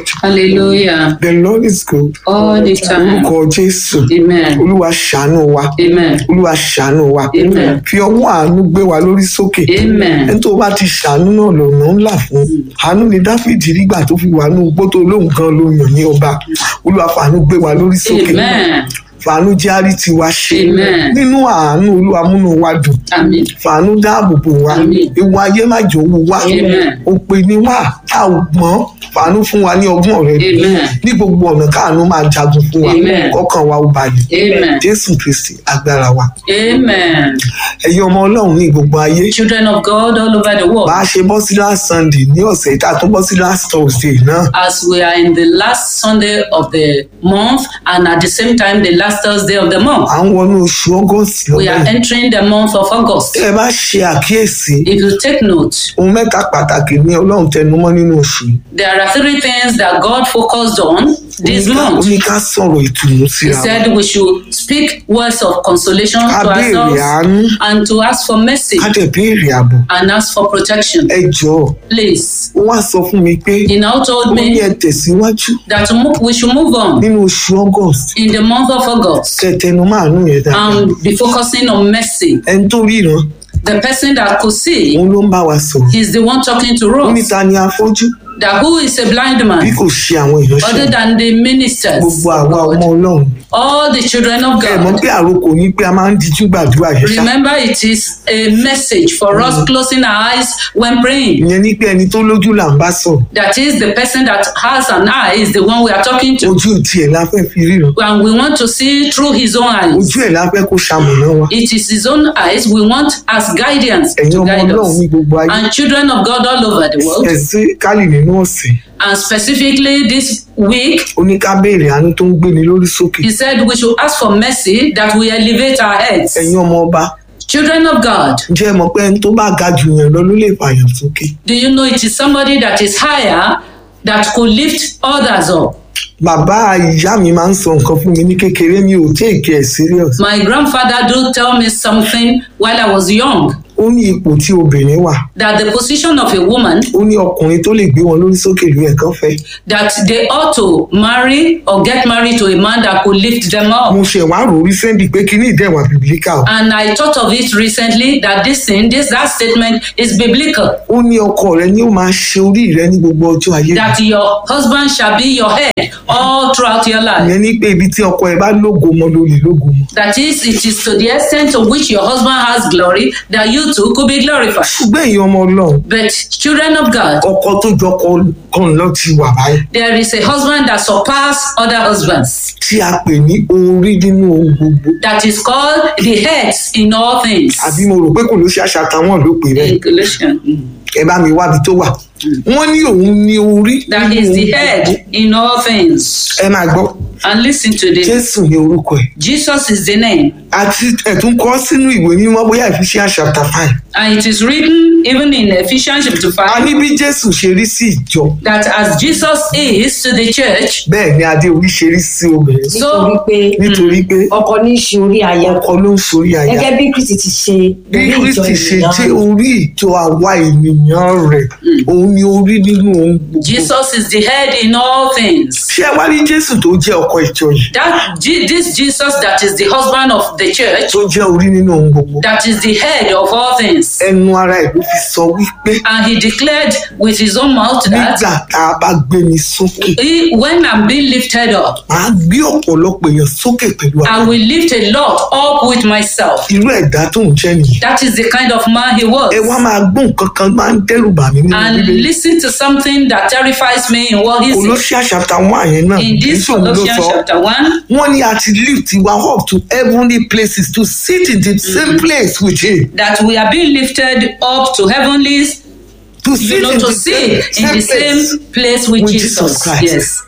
Hallelujah. The Lord is good. All the time. Orúkọ Jésù. Amen. Olúwa ṣàánú wa. Amen. Olúwa ṣàánú wa. Amen. Fi ọwọ́ àánú gbé wa lórí sókè. Amen. Ẹni tó bá ti ṣàánú náà lọ́nà ńlá fún. Àánú ni Dáfídì rígbà tó fi wà ní ugbó tó lóhùn gan ló yàn ní ọba. Olúwa fàánú gbé wa lórí sókè. Amen. Fàánú jẹ́ àrí tiwa ṣe. Amen. Nínú àánú Olúwa múnú wa dùn. Amen. Fàánú dáàbò bò wá. Àmín. Ewu ayé má jò wò wá. Amen. Òpè ni wá. A ò gbọ́n. Fàánú fún wa ní ọgbọ́n rẹ̀ Amen. ní gbogbo ọ̀nà káàánú máa jagun fún wa Amen. kọ́kàn wa ó balẹ̀ Amen. jésù kristi agbára wa Amen. ẹ̀yin ọmọ ọlọ́run ní gbogbo ayé Children of God all over the world, bá a ṣe bọ́ sí last sunday ní ọ̀sẹ̀ tá a tún bọ́ sí last thursday náà as we are in the last Sunday of the month and at the same time the last Thursday of the month, à ń wọnú oṣù august we are lọ́wọ́ entering the month of August. tẹ́ ẹ bá ṣe àkíyèsí If you take note, ohun mẹ́ta pàtàkì ní ọlọ́run tẹnumọ́ nínú oṣù yìí there are three things that God focused on this Ó ní ká- ó month. ní ká sọ̀rọ̀ ìtùnú He síra wa said we should speak words of consolation ká to béèrè ourselves àánú and to ask for mercy ká dẹ̀ béèrè ààbò and ask for protection. ẹ jọ̀ọ́ Please. ó wá sọ fún mi pé He now ó told ní me ẹ tẹ̀síwájú that to move, we should move on nínú oṣù august in the month of August kẹtẹnu márùn yẹn dáadáa and be focusing on mercy. ẹni tó ríran The person that could see òun ló ń bá wa sọ̀rọ̀ is the one talking to ó ní us. ta ni afọ́jú That who is a blind bí man kò ṣe àwọn other ìránṣẹ́ than the ministers, gbogbo of àwa ọmọ God, ọlọ́run all the children of ẹ mọ̀ God. pé àròkò ní pé a máa ń dijú gbàdúrà yẹn ṣá Remember, it is a message for us closing our eyes when praying. ìyẹn ní pé ẹni tó lójú là ń bá sọ̀rọ̀ That is the person that has an eye is the one we are talking to. ojú tiẹ̀ la fẹ́ fi ríran And we want to see through his own eyes. ojú ẹ̀ la fẹ́ kó ṣamọ̀nà wa It is his own eyes we want as guidance ẹ̀yin to ọmọ guide ọlọ́run us. ní gbogbo ayé And children of God all over the world, ẹ̀sìn kálí nínú ọ̀sẹ̀ and specifically this week, ó ní ká béèrè àánú tó ń gbéni lórí sókè he said we should ask for mercy that we elevate our heads. ẹ̀yin ọmọ ọba Children of God, ǹjẹ́ ẹ mọ̀ pé ẹni tó bá ga jù yẹn lọ ló lè fàyàn sókè do you know it is somebody that is higher that could lift others up? bàbá ìyá mi máa ń sọ nǹkan fún mi ní kékeré mi ò take it serious My grandfather do tell me something while I was young ó ní ipò tí obìnrin wà that the position of a woman ó ní ọkùnrin tó lè gbé wọn lórí sókè ló ẹ̀kan fẹ́ that they ought to marry or get married to a man that could lift them up. mo ṣe wá rò recently pé kíní ìdẹ̀wà biblical And I thought of it recently that this thing, this that statement is biblical. ó ní ọkọ rẹ ni ó máa ṣe orí rẹ ní gbogbo ọjọ́ ayé rẹ. That your husband shall be your head all throughout your life. ìyẹn ní pé ibi tí ọkọ ẹ bá lógo mọ ló lè lógo mọ That is, it is to the extent to which your husband has glory that you too could be glorified. ṣùgbọ́n èyí ọmọ ọlọ́run But children of God, ọkọ tó jọkọ kan lọ ti wà báyìí there is a husband that surpasses other husbands. tí a pè ní orí nínú ohun gbogbo That is called the heads in all things. àbí mo rò pé kò ló ṣe àṣà táwọn ló pè bẹ́ẹ̀ In Colossians. ẹ bá mi wábi tó wà wọ́n ní òun ní orí That nínú is ohun the gbogbo. head in all things. ẹ máa gbọ́ And listen to this. jésù ní orúkọ ẹ̀ Jesus is the name. àti ẹ̀tún kọ́ sínú ìwé mímọ́ bóyá Ephesians chapter five And it is written even in Ephesians chapter a 5 ní bí jésù ṣe rí sí ìjọ that as Jesus is to the church, bẹ́ẹ̀ ni adé orí ṣe rí sí obìnrin so nítorí pé nítorí pé ọkọ ní í ṣe orí aya ọkọ ló ń sorí aya gẹ́gẹ́ bí kristi ti ṣe bí orí ìjọ kristi ṣe ènìyàn jẹ́ orí ìjọ àwa ènìyàn rẹ̀ òun ni orí nínú ohun gbogbo Jesus is the head in all things. ṣé ẹ wá rí jésù tó jẹ́ ọkọ ìjọ yìí That Je- this Jesus that is the husband of the church, tó jẹ́ orí nínú ohun gbogbo that is the head of all things. ẹnu ara ẹ̀ ló fi sọ wípé And he declared with his own mouth nígbà that tá a bá gbé mi sókè he, when I'm being lifted up, màá gbé ọ̀pọ̀lọpọ̀ èèyàn sókè pẹ̀lú I àwọn will lift a lot up with myself. irú ẹ̀dá tó ń jẹ́ nìyí That is the kind of man he ẹ wá was. máa gbọ́ nǹkan kan máa ń dẹ́rù bà mí nínú And bíbélì listen to something that terrifies me in what he said. Colossians chapter one yẹn náà In this Jésù ló Colossians sọ chapter 1, wọ́n ní a ti lift wa up to heavenly places to sit in the same place with him that we are being lifted up to heavenlies, to you sit know, in to the sit same, in the same place same place with, with Jesus. Jesus Christ. Yes.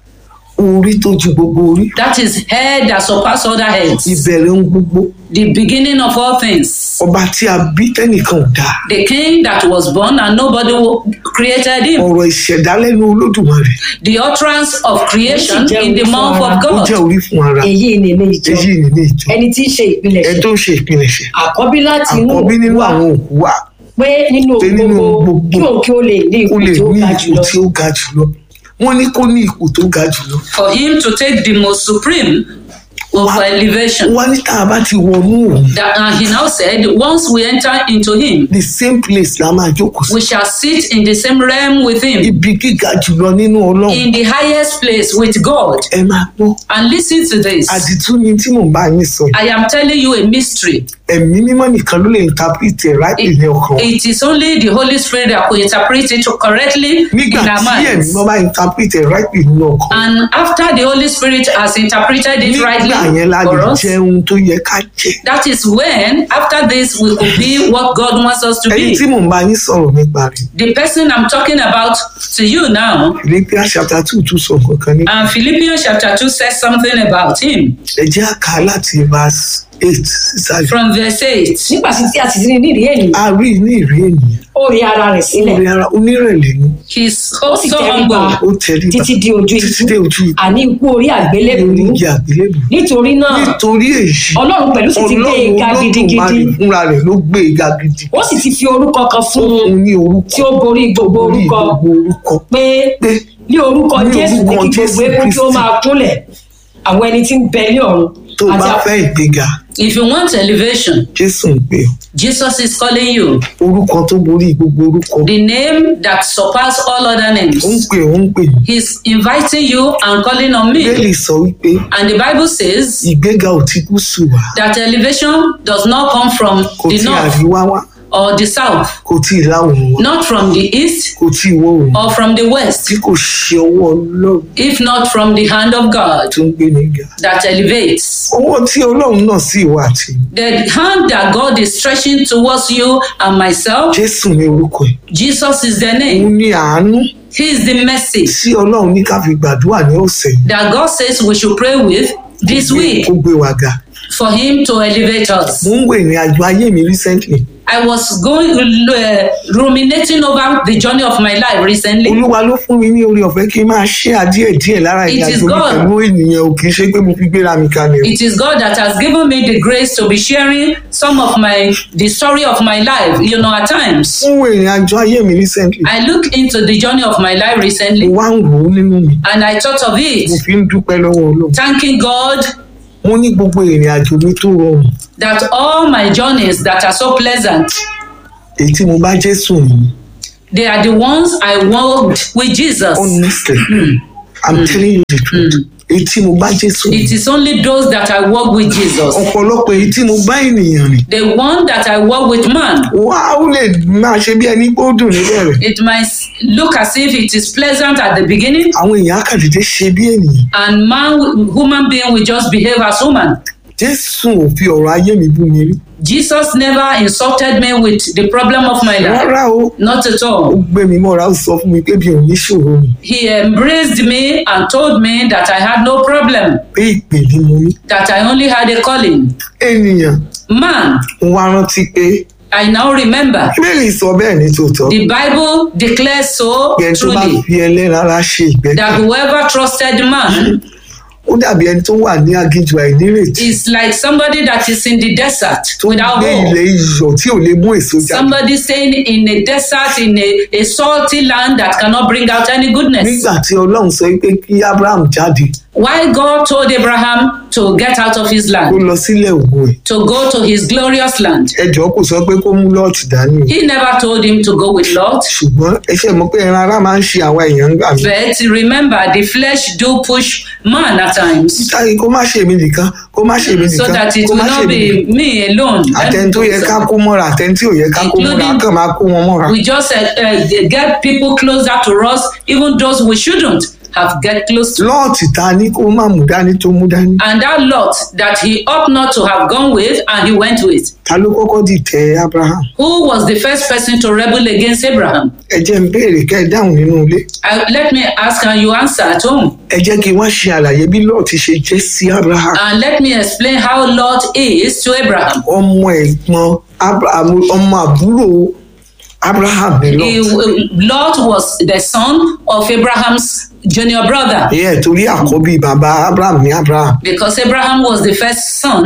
orí tó ju gbogbo orí That is head that surpasses other heads. ìbẹ̀rẹ̀ ohun gbogbo The beginning of all things. ọba tí a bí tẹ́nìkan ò dáa The king that was born and nobody wo- created him. ọ̀rọ̀ ìṣẹ̀dálẹ́nu olódùmarè The utterance of creation Ó sì jẹ́ in the orí mouth fún of ó jẹ́ God. orí fún ara èyí ni ilé ìjọ èyí ni ní ìjọ ẹni tí í ṣe ẹ ìpilẹ̀ṣẹ̀ tó ń ṣe ìpilẹ̀ṣẹ̀ àkọ́bí láti inú àkọ́bí nínú wa àwọn òkú wa pé nínú pé nínú gbogbo gbogbo kí òun kí ó lè ní ó ipò lè tí ó ní ga ipò jùlọ tí ó ga jùlọ wọ́n ní kó ní ipò tó ga jùlọ for him to take the most supreme of Wow. elevation. wọ́n ní tá a bá ti wọnú òun That, and he now said, once we enter into him, the same place la máa jókòó sí we shall sit in the same realm with him, ibi gíga jùlọ nínú ọlọ́run in the highest place with God. ẹ máa gbọ́ And listen to this. àdìtú ni tí mò ń bá yín sọ yìí I am telling you a mystery. ẹ̀mí mímọ́ nìkan ló lè interpret ẹ̀ ráìpì ní ọkàn wa. It is only the Holy Spirit that could interpret it correctly nígbà in our tí ẹ̀mí minds. mímọ́ bá interpret ẹ̀ ráìpì nínú ọkàn wa, And after the Holy Spirit has interpreted it nígbà yẹn rightly la for lè us, jẹ ohun tó yẹ ká jẹ that is when, after this, we could be what God wants us to ẹni tí be. mò ń bá yín sọ̀rọ̀ nípa rẹ̀ The person I'm talking about to you now, Philippians chapter two tún sọ kankan ní and Philippians chapter 2 says something about him ẹ jẹ́ àká láti verse eight sísàlẹ̀ from verse 8. nígbà tí a sì rí nírìí ènìyàn a rí ní ìrí ènìyàn ó rí ara rẹ̀ sílẹ̀ orí ara onírẹ̀lẹ̀ ni He's ó sì so tẹríba humble ó tẹríba títí di ojú títí dé ikú ojú ikú àní ikú orí àgbélébùú orí igi àgbélébù nítorí náà nítorí èyí ọlọ́run pẹ̀lú sì ti gbé e ga Ọlọ́run gidigidi Olódùmarè fúnra rẹ̀ ló gbé e ga gidi ó sì ti fi orúkọ kan fún un òun ní orúkọ tí ó borí gbogbo orí orúkọ gbogbo orúkọ pé pé ní orúkọ Ní jésù ní orúkọ kí Jésù gbogbo eégún tí ó Kristi. máa kúnlẹ̀ àwọn ẹni tí ń bẹ ní ọ̀run tó o àti bá àwọn- fẹ́ ìgbéga If you want elevation, Jésù ń pè ọ́ Jesus is calling you. orúkọ tó borí gbogbo orúkọ The name that surpasses all other names. ó ń pè ó ń pè mí He's inviting you and calling on bẹ́ẹ̀lì me. sọ wípé And the Bible says ìgbéga ò ti kú sùn wá that elevation does not come from kò the tí north àríwá wá or the south, kò tí ìlà oòrùn wá not from the east kò tí ìwọ̀ oòrùn or from the west, tí kò ṣe ọwọ́ ọlọ́run if not from the hand of God tó ń gbé níga that elevates. ọwọ́ tí ọlọ́run náà sì wà tí The hand that God is stretching towards you and myself, Jésù ní orúkọ ẹ̀ Jesus is the òun name. ní àánú He is the mercy tí ọlọ́run ní ká fi gbàdúrà ní ọ̀sẹ̀ yìí that God says we should pray with this week kó gbé wa ga for Him to elevate us. mo ń wo ìrìn àjò ayé mi recently I was going uh, ruminating over the journey of my life recently. olúwa ló fún mi ní orí ọ̀fẹ́ kí n máa ṣe àdíẹ̀ díẹ̀ lára It ìrìn is àjò mi God. pẹ̀lú ènìyàn ò kì í ṣe pé mo fi gbéra mi kalẹ̀ o. It is God that has given me the grace to be sharing some of my the story of my life. You know, at times mo ń wo ìrìn àjò ayé mi recently I look into the journey of my life mo recently wá ń rò ó nínú mi and I thought of mo it, fi ń dúpẹ́ lọ́wọ́ ọlọ́run thanking God mo ní gbogbo ìrìn àjò mi tó rọrùn that all my journeys that are so pleasant, èyí tí mo bá jésù nìyí they are the ones I walked with Jesus. honestly i'm telling you the truth èyí tí mo bá jésù It nìyí is only those that I walk with Jesus. ọ̀pọ̀lọpọ̀ èyí tí mo bá ènìyàn rìn The one that I walk with man, wá ó lè máa ṣe bí ẹni pé ó dùn níbẹ̀rẹ̀ it might look as if it is pleasant at the beginning, àwọn èèyàn á kàn dédé ṣe bí ènìyàn and man, human being will just behave as woman. jésù ò fi ọ̀rọ̀ ayé mi bú mi rí Jesus never insulted me with the problem of my life. rárá o Not at ó all. gbé mi mọ́ra ó sọ fún mi pé bí òun níṣòro ni He embraced me and told me that I had no problem, pé ìpè ni mo ní that I only had a calling. ènìyàn Man, ń wá rántí pé I now remember. bíbélì sọ bẹ́ẹ̀ ní tòótọ́ The Bible declares so bí ẹni tó bá truly fi ẹlẹ́rara ṣe ìgbẹ́kẹ̀ that whoever trusted man ó dàbí ẹni tó wà ní aginjù àìnírètí is like somebody that is in the desert tó ń without gbé hope. ilẹ̀ iyọ̀ tí ò lè mú èso jáde Somebody staying in a desert, in a, a salty land that cannot bring out any goodness. nígbà tí ọlọ́run sọ pé kí abraham jáde Why God told Abraham to get out of his kó land, lọ sílẹ̀ ògo ẹ̀ to go to his glorious land. ẹjọ́ kò sọ pé kó mú lọ́ọ̀tì dání o He never told him to go with Lot. ṣùgbọ́n ẹ ṣe mọ̀ pé ẹran ara máa ń ṣe àwa èèyàn ń gbà mí But remember, the flesh do push man at times, táyì kó má ṣe mí nìkan kó má ṣe mí so nìkan that it kó will má ṣe not mí nìkan be me alone. àtẹni tó yẹ ká kó mọ́ra àtẹni tí ò yẹ ká kó mọ́ra á Including- kàn máa kó wọn mọ́ra We just uh, uh, get people closer to us, even those we shouldn't have get close to. lọ́ọ̀tì ta ní kó má mú dání tó mú dání And that Lot that he ought not to have gone with, and he went with. ta ló kọ́kọ́ dìtẹ̀ abraham Who was the first person to rebel against Abraham? ẹ jẹ́ ń béèrè kẹ́ ẹ dáhùn nínú ilé I, let me ask, and you answer at home. ẹ jẹ́ kí wọ́n ṣe àlàyé bí lọ́ọ̀tì ṣe jẹ́ sí abraham And let me explain how Lot is to Abraham. ọmọ ẹ̀gbọ́n abraham ọmọ àbúrò abraham ní He, lọ́ọ̀tì Lot was the son of Abraham's junior brother ìyẹn torí àkọ́bí bàbá abraham ní abraham because Abraham was the first son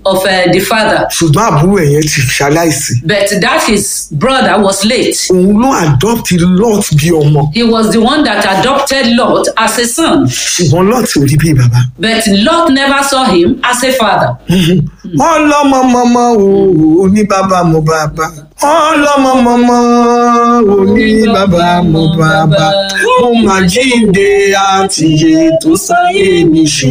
of uh, the father. ṣùgbọ́n àbúrò ẹ̀ yẹn ti ṣaláìsí But that his brother was late. òun ló adopt lot bí ọmọ He was the one that adopted Lot as a son. ṣùgbọ́n lot ò rí bí bàbá. But Lot never saw him as a father. ọlọ́mọmọmọ o ní bàbá mo bàbá ọlọ́mọmọmọ o ní bàbá mo bàbá mo mà jíǹde àtìyè tó sáyé mi ṣe.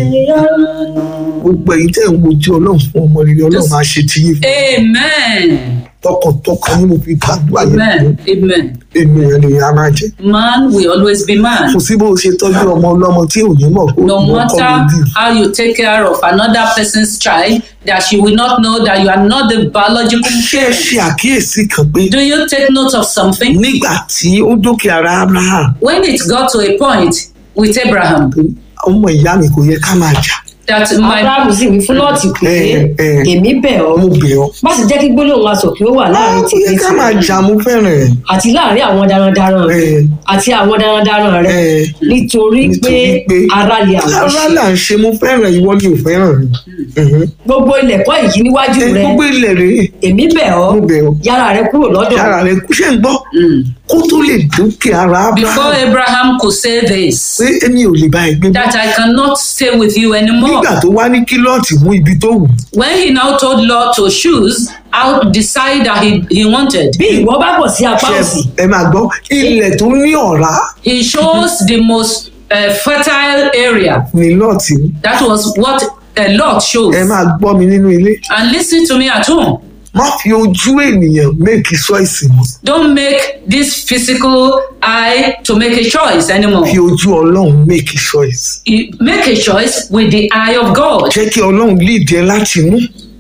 gbogbo èyí tẹ̀ ń wojú ọlọ́run fún ọmọ rere ọlọ́run máa ṣe ti yín fún Amen. tọkàntọkàn ni mo fi gbàdúrà yẹn Amen. Amen. èmi ẹ̀ lè ara jẹ. Man will always be man. kò sí bó o ṣe tọ́jú ọmọ ọlọ́mọ tí ò ní mọ̀ kó No ìwọ kọ́ ló matter bí. how you take care of another person's child, that she will not know that you are not the biological ṣé ẹ parent. ṣe àkíyèsí kan pé Do you take note of something? nígbà tí ó dókè ara abraham When it got to a point with Abraham ọmọ ìyá mi kò yẹ ká máa jà that my abrahamu sì wí fún lọ́ọ̀tì pé Eh, eh. èmi bẹ̀ ọ́ mo bẹ̀ ọ́. má sì jẹ́ kí gbólóhùn aṣọ kí ó wà láàrin kò yẹ tèmi ká máa jà mo fẹ́ràn ẹ̀. àti láàrin àwọn darandaran rẹ Eh. àti àwọn darandaran rẹ Eh. nítorí pé nítorí pé ara lè àwọn ara ṣe là ń ṣe mo fẹ́ràn ìwọ ni ò fẹ́ràn mi. Mhm. gbogbo ilẹ̀kọ́ yìí níwájú ẹ rẹ gbogbo ilẹ̀ rèé èmi bẹ̀ ọ́ mo bẹ̀ ọ́. yára rẹ kúrò lọ́dọ̀ yàrá rẹ kú ṣe ń gbọ́ Mm. kó tó lè dókè ara before abraham Abraham could say this, pé èmi ò lè bá ẹ gbé mọ́. that I cannot stay with you anymore. nígbà tó wá ní kí lọ́ọ̀tì mú ibi tó wù When he now told Lot to choose out the side that he, he wanted, bí ìwọ bá bọ̀ sí apá ṣe òsì ẹ máa gbọ́ ilẹ̀ tó ní ọ̀rá he chose the most uh, fertile area. ní lọ́ọ̀tì mú. That was what uh, Lot chose. ẹ máa gbọ́ mi nínú ilé And listen to me at home. má fi ojú ènìyàn méèkì ṣọ́ìsì mọ́ Don't make this physical eye to make a choice anymore. fi ojú ọlọ́run méèkì ṣọ́ìsì. You make a choice with the eye of God. jẹ́ kí ọlọ́run lead ẹ láti inú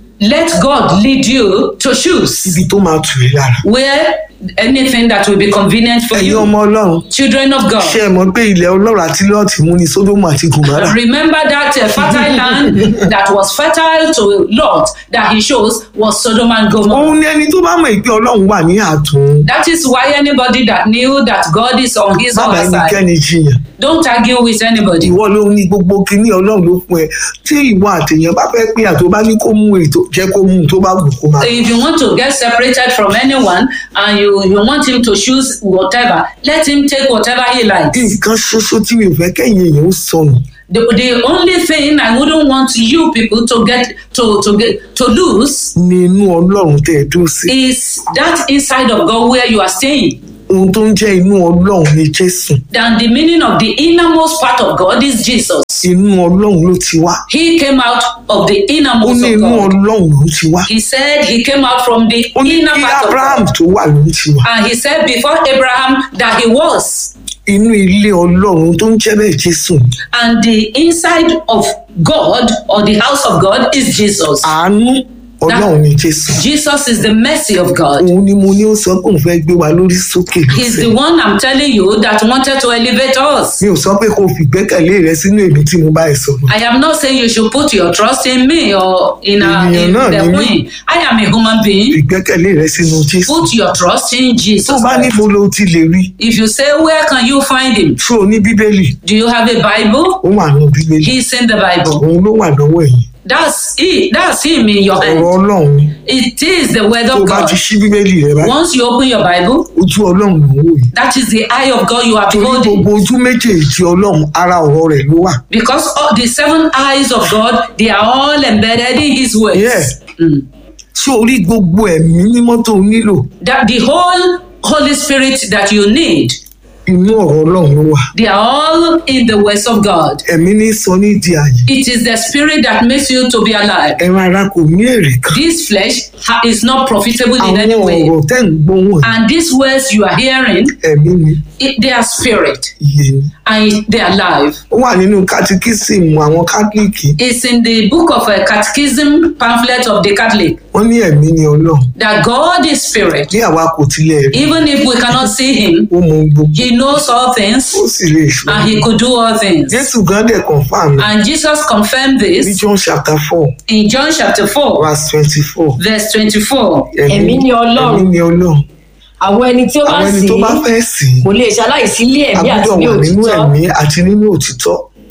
Let God lead you to choose ibi tó máa tù ẹ́ lára. where anything that will be convenient for ẹ̀yin you. ọmọ ọlọ́run Children of ṣé God. ẹ mọ̀ pé ilẹ̀ ọlọ́run àti lọ́ọ̀tì mú ní sódómù àti gòmárà. Remember that uh, fertile land that was fertile to Lot that he chose was Sodom and Gomorrah. òun ni ẹni tó bá mọ̀ pé ọlọ́run wà ní àtún. That is why anybody that knew that God is on his bàbá other side, ẹnikẹ́ni jiyàn don't argue with anybody. ìwọ ló ní gbogbo kinní ọlọ́run ló fún ẹ tí ìwọ àtẹ̀yàn bá fẹ́ pé àtó bá ní kó mú ètò jẹ́ kó mú un tó bá wù kó máa. If you want to get separated from anyone and you, you want him to choose whatever, let him take whatever he likes. nǹkan ṣoṣo tí mi ò fẹ́ kẹ́yìn èèyàn ó sọnù The, the only thing I wouldn't want you people to get to to get to lose ní inú ọlọ́run tẹ́ ẹ dúró sí. is that inside of God where you are staying. ohun tó ń jẹ́ inú ọlọ́run ni jésù Then the meaning of the innermost part of God is Jesus. inú ọlọ́run ló ti wá He came out of the ó innermost ní of inú God. ọlọ́run ló ti wá He said he came out from the ó ní inner kí part of abraham God. tó wà ló ti wá And he said before Abraham that he was. inú ilé ọlọ́run tó ń jẹ́ bẹ́ẹ̀ jésù ni. And the inside of God or the house of God is Jesus. àánú ọlọ́run ni jésù Jesus is the mercy of God. òun ni mo ní ó sọ pé òun fẹ́ gbé wa lórí sókè He's the lọ́sẹ̀ one I'm telling you that wanted to elevate us. mi ò sọ pé kó o fi ìgbẹ́kẹ̀lé rẹ sínú èmi tí mo bá ẹ sọ̀rọ̀ I am not saying you should put your trust in me or in, a, Ènìyàn in náà the ni mí. queen. I am a human being. ìgbẹ́kẹ̀lé rẹ sínú jésù Put your trust in tó Jesus. bá níbo ló ti lè rí If you say, Where can you find him? ṣó o ní bíbélì Do you have a Bible? ó wà nù bíbélì He's in the Bible. òun ló wà lọ́wọ́ ẹ̀yìn That's it. That's him in your ọ̀rọ̀ hand. ọlọ́run ni It is the word tó o of bá God. ti ṣí bíbélì rẹ báyìí Once you open your Bible, ojú ọlọ́run ló ń wò yìí that is the eye of God you are torí beholding. gbogbo ojú méjèèjì ọlọ́run ara ọ̀rọ̀ rẹ̀ ló wà Because all the seven eyes of God, they are all embedded in His words. Yeah. Mm. ṣé orí gbogbo ẹ̀mí mímọ́ tó o nílò That the whole Holy Spirit that you need, inú ọ̀rọ̀ ọlọ́run ló wà they are all in the words of God. ẹ̀mí ní sọ ní di àyè It is the Spirit that makes you to be alive. ẹran ara kò ní èrè kan This flesh ha- is not profitable in any àwọn way. ọ̀rọ̀ tẹ́ ń gbóhùn And these words you are hearing, ẹ̀mí ni it, they are spirit iye ni and they are life. ó wà nínú kátíkísìmù àwọn kátólíìkì It's in the book of a catechism pamphlet of the Catholic wọ́n ní ẹ̀mí ni ọlọ́run that God is spirit. bí àwa kò tilẹ̀ rí Even if we cannot see him, ó mọ ohun gbogbo he knows all things ó sì lè ṣòro and he could do all things. jésù gan dẹ̀ confam And Jesus confirmed ní this john chapter four in John chapter 4, verse twenty-four verse 24. Ẹ̀mí ni Ọlọ́run. ẹ̀mí ni ọlọ́run àwọn ẹni tí ó bá àwọn ẹni sì tó bá fẹ́ sìn kò lè ṣaláìsí ilé ẹ̀mí àti àbúrò ní wà nínú òtítọ́ ẹ̀mí àti nínú òtítọ́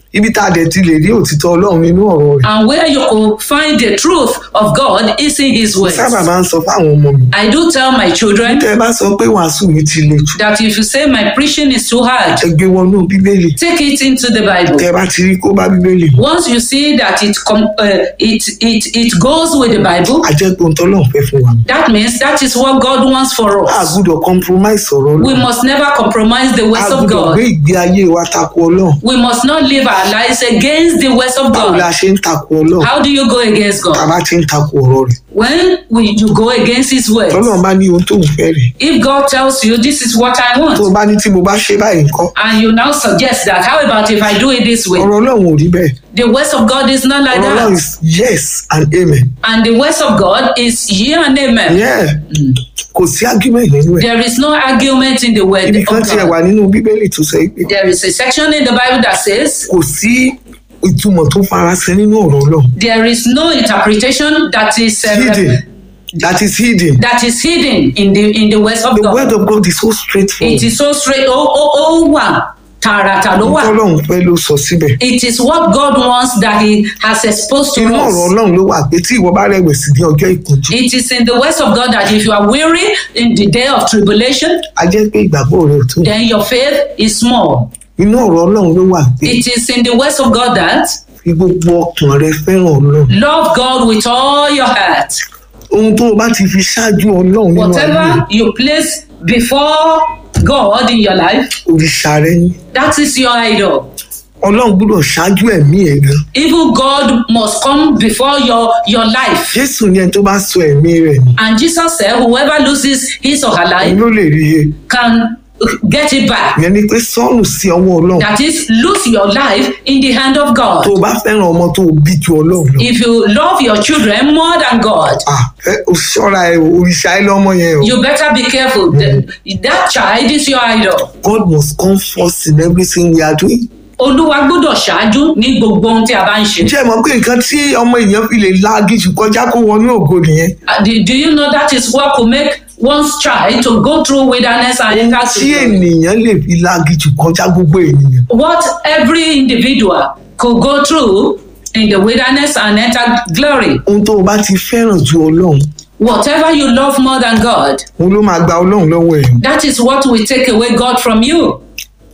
ibi tá a dẹ̀ ti lè rí òtítọ́ ọlọ́run nínú ọ̀rọ̀ rẹ̀ And where you could find the truth of God is in His words. sábà máa ń sọ fáwọn ọmọ mi I do tell my children tẹ́ ẹ bá sọ pé wàásù mi ti le jù that if you say my preaching is too hard, ẹ gbé wọnú bíbélì take it into the Bible. tẹ́ ẹ bá ti rí kó bá bíbélì mu Once you see that it com- uh, it it it goes with the Bible, a jẹ́ pé ohun tọ́lọ́run fẹ́ fún wa that means that is what God wants for a us. gbúdọ̀ compromise ọ̀rọ̀ We ọlọ́run must never compromise the a words of gbúdọ̀ gbé God. ìgbé ayé wa tako ọlọ́run We must not live our lives against the words of báwo la God. ṣe ń tako ọlọ́run How do you go against tá a God? bá ti ń tako ọ̀rọ̀ rẹ̀ When we, you go against His words. tọ́lọ́run bá ní ohun tó ń fẹ́ rẹ̀ If God tells you this is what I tó o want, bá ní tí mo bá ṣe báyìí nǹkan and you now suggest that, how about if I do it this way? ọ̀rọ̀ ọlọ́run ò rí bẹ́ẹ̀ The words of God is not like ọ̀rọ̀ ọlọ́run that. is yes and amen And the words of God is yea and amen. yeah kò sí argument nínú ẹ̀ There is no argument in the word ibi of kan tiẹ̀ God. wà nínú bíbélì tó sọ pé There is a section in the Bible that says kò sí ìtumọ̀ tó farasin nínú ọ̀rọ̀ ọlọ́run there is no interpretation that is uh, hidden that is hidden that is hidden in the in the words of the God. word of God is so straightforward It is so straight. Oh, oh, oh, one. Tààràtà ló wà. ọlọ́run fẹ́ ló sọ síbẹ̀ It is what God wants that He has exposed to inú ọ̀rọ̀ us. ọlọ́run ló wà pé tí ìwọ bá rẹ̀wẹ̀sì ní ọjọ́ ìpọ́njú It is in the words of God that if you are weary in the day of tribulation, a jẹ́ pé ìgbàgbọ́ rẹ̀ ò tó then your faith is small. inú ọ̀rọ̀ ọlọ́run ló wà pé It is in the words of God that fi gbogbo ọkàn rẹ fẹ́ràn ọlọ́run love God with all your heart. ohun tó o bá ti fi ṣáájú ọlọ́run nínú ayé Whatever you place before God in your life, òrìṣà rẹ ni that is your idol. ọlọ́run gbọ́dọ̀ ṣáájú ẹ̀mí ẹ̀ gan Even God must come before your, your life. jésù ní ẹni tó bá sọ ẹ̀mí rẹ̀ nù And Jesus said, whoever loses his or her òun life ló lè rí e can get it back. ìyẹn ni pé sọ́ọ̀nù sí ọwọ́ ọlọ́run That is, lose your life in the hand of tó God. o bá fẹ́ràn ọmọ tó o bí ju ọlọ́run lọ If you love your children more than God, ah ẹ o ṣọ́ra ẹ o, òrìṣà ẹ lọ́mọ yẹn o you better be careful. The- That child is your idol. God must come first in everything we are doing. Olúwa gbọ́dọ̀ ṣáájú ní gbogbo ohun tí a bá ń ṣe. ǹjẹ́ ẹ mọ̀ pé nǹkan tí ọmọ èèyàn fi lè láàgì jù kọjá kó wọnú ògo nìyẹn Uh, Do, do you know that is what could make one's child to go through wilderness and enter to tí glory? ènìyàn lè fi láàgì jù kọjá gbogbo ènìyàn What every individual could go through in the wilderness and enter glory. ohun tó o bá ti fẹ́ràn ju ọlọ́run Whatever you love more than God, òun ló máa gba ọlọ́run lọ́wọ́ ẹ̀ that is what will take away God from you.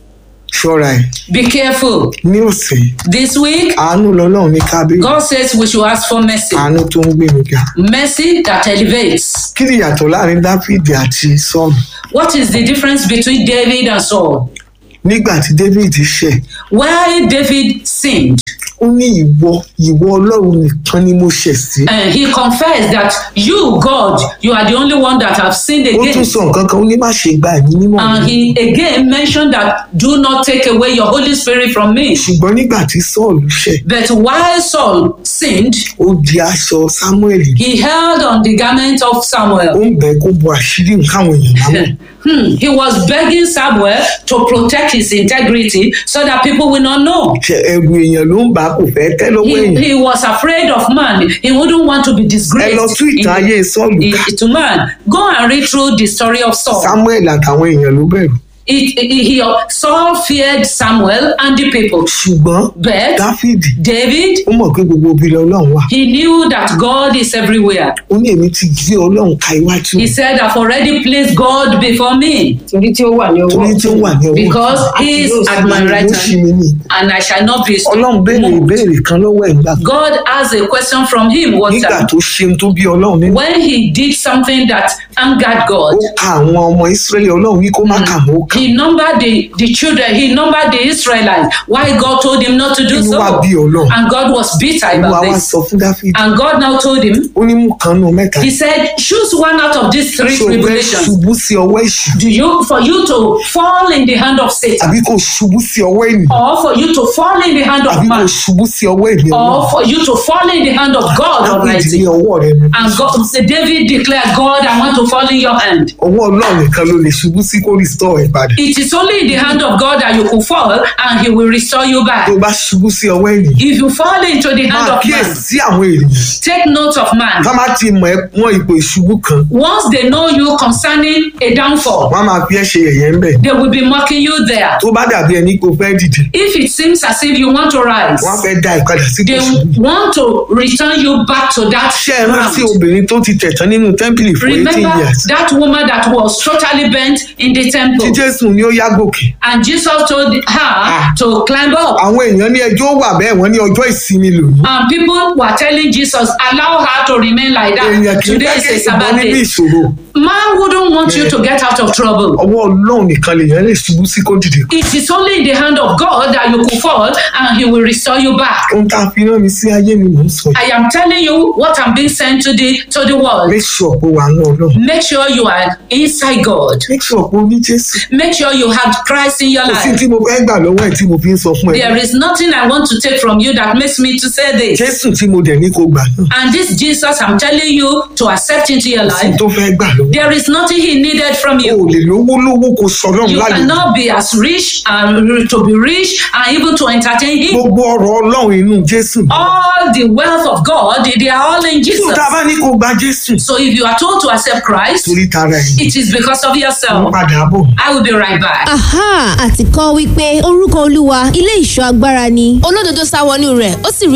ṣọ́ra ẹ̀ Be careful. ní ọ̀sẹ̀ yìí, This week, àánú lọ́lọ́run ní kábíyì God says we should ask for mercy. àánú tó ń gbé mi ga Mercy that elevates. kí ni ìyàtọ̀ láàrin dáfídì àti sọ́ọ̀lù What is the difference between David and Saul? nígbà tí david ṣẹ̀ Why David sinned, ó ní ìwọ ìwọ ọlọ́run nìkan ni mo ṣẹ̀ sí and he confessed that you, God, you are the only one that have sinned ó tún against. sọ nǹkan kan ó ní má ṣe gba ẹ̀mí mímọ́ And mi he again mentioned that do not take away your Holy Spirit from me. ṣùgbọ́n nígbà tí sọ́ọ̀lù ṣẹ̀ But while Saul sinned, ó di aṣọ samuel he held on the garment of ó Samuel. ń bẹ̀ kó bo àṣírí nǹkan àwọn èèyàn lámọ̀ Hmm, he was begging Samuel to protect his integrity so that people will not know. ṣe ẹrù èèyàn ló ń bà á kò fẹ́ tẹ́ lọ́wọ́ He, èèyàn he was afraid of man. He wouldn't want to be ẹ disgraced. lọ tún ìtàn in- ayé sọ́ọ̀lù in- ká to man. Go and read through the story of Saul. samuel àtàwọn èèyàn ló bẹ̀rù It, it- he, Saul feared Samuel and the people. ṣùgbọ́n But dáfídì David, ó mọ̀ pé gbogbo ibi ọlọ́run wà he knew that God is everywhere. ó ní èmi ti gbé ọlọ́run ka iwájú He said, I've already placed God before me torí tí ó wà ní ọwọ́ torí tí ó wà ní ọwọ́ because he is at my right ló ṣì hand mí ní and I shall not be ọlọ́run béèrè moved. ìbéèrè kan lọ́wọ́ ẹ̀ nígbà kan God asked a question from him one nígbà time. tó ṣeun tó bí ọlọ́run nínú When he did something that angered God, ó ka àwọn ọmọ ìsírẹ́lì ọlọ́run wí kó má kà mọ́ ó kà he numbered the, the children, he numbered the Israelites. Why God told him not to do inú so? wa bí ọlọ́run And God was bitter olúwa about wá this. sọ fún dáfídì And God now told him, ó ní mú kan nù mẹ́ta He said, choose one out of these three ṣé o fẹ́ tribulations. ṣubú sí ọwọ́ èṣù Do you for you to fall in the hand of Satan, àbí kò ṣubú sí ọwọ́ ènìyàn or for you to fall in the hand of àbí kò man, ṣubú sí ọwọ́ ènìyàn náà or for you to fall in the hand of God dáfídì ní Almighty? ọwọ́ rẹ nù And God, so David declared, God, I want to fall in your hand. ọwọ́ ọlọ́run nìkan ló lè ṣubú sí kó rìstọ́ ẹ̀ padà padà It is only in the hand of God that you could fall and he will restore you back. tó o bá ṣubú sí ọwọ́ ènìyàn If you fall into the hand máa of man, kíyèsí àwọn ènìyàn take note of man. ká má ti mọ̀ ẹ́ wọ́n ipò ìṣubú kan Once they know you concerning a downfall, wọ́n á máa fi ẹ́ ṣe yẹ̀yẹ́ ń bẹ̀ they will be mocking you there. tó bá dàbí ẹni kó fẹ́ dìde If it seems as if you want to rise, wọ́n á fẹ́ dá ìpadà sí kò they ṣubú want to return you back to that ṣé ẹ rántí ground. obìnrin tó ti tẹ̀tán nínú tẹ́ḿpìlì fún eighteen Remember years that woman that was totally bent in the tí temple, jésù ní ó yá gòkè and Jesus told her to climb up. àwọn èèyàn ní ẹjọ́ wà bẹ́ẹ̀ wọ́n ní ọjọ́ ìsinmi lòní And people were telling Jesus, allow her to remain like èèyàn that. kì í Today fẹ́ is a kéèyàn bọ́ Sabbath níbi day. ìṣòro Man wouldn't want you to get out of trouble. ọwọ́ ọlọ́run nìkan lèèyàn lè ṣubú sí kó dìde It is only in the hand of God that you could fall and He will restore you back. ohun tá a fi rán mi sí ayé mi mò ń sọ yìí I am telling you what I'm being sent to the to the world. make sure pé wà á ná ọlọ́run Make sure you are inside God. make sure pé o ní jésù Make sure you have Christ in your kò sí life. tí mo fẹ́ gbà lọ́wọ́ ẹ̀ tí mo fi ń sọ fún ẹ There is nothing I want to take from you that makes me to say this. jésù tí mo dẹ̀ ní kó gbà náà And this Jesus I'm telling you to accept into your kò sí life. tó fẹ́ gbà lọ́wọ́ There is nothing He needed from o ò you. lè lówó lówó kó sọ ọlọ́run You lálejò cannot be as rich and to be rich and even to entertain Him. gbogbo ọ̀rọ̀ ọlọ́run inú jésù All the wealth of God, they are all in tí o Jesus. ta bá ní kó gba jésù So if you are told to accept Christ, torí tara ẹ̀ it is because of ń yourself. padà bọ̀. I will be right back. aha àti kọ́ wípé orúkọ olúwa ilé ìṣọ́ agbára ni olódodo sá wọnú rẹ̀ ó sì rí